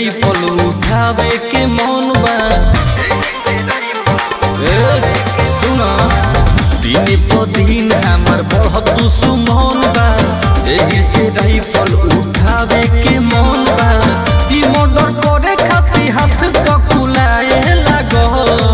rifle उठावे के मन बा ए, सुना दिन प दिन हमर बढ़त सुमन बा एही से राइफल उठावे के मन बा ई मर्डर करे खातिर हाथ ककुलाए लागो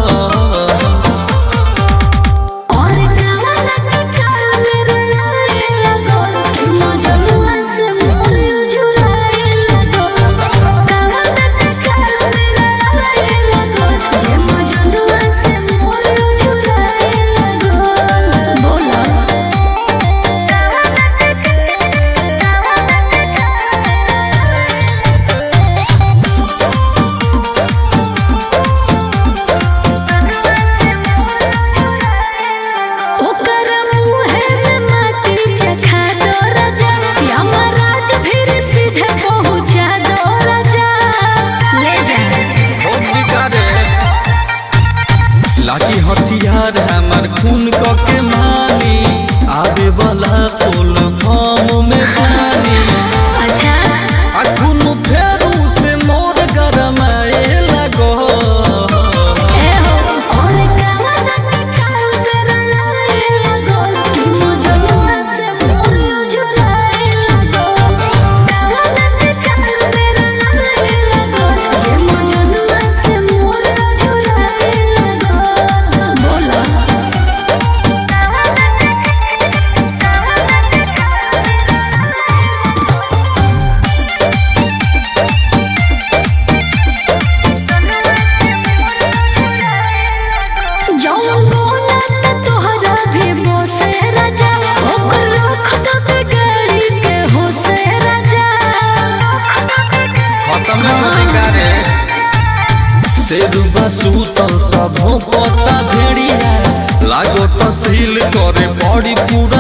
और कामना के काल मेरे लाए लगो कि मजनुआ से मोर जुराए लगो कामना के काल मेरे लाए लगो जे मजनुआ से मोर जुराए लगो बोला ओकर मुहे में माटी चखा दो राजा यमराज फिर सीधे पहुंचा दो राजा ले जा बहुत बिगाड़े लाठी हथियार हमर खून क के मानी आवे वाला पुल फॉर्म में पानी अच्छा आ खून फेरू से मोर गरमाए लगो ए हो और कामना के काल मेरा लाए लगो कि मजनुआ से मोर जुराए लगो कामना के काल मेरा लाए लगो जे मजनुआ से मोर जुराए लगो बोला जौन बोला त तोहरा भी बोसे राजा ओकर रख दो के गाड़ी के होसे राजा खत्म हो बिगाड़े शेरुबा सूतल तब पता भेड़िया लागो तहसील करे बड़ी पूरा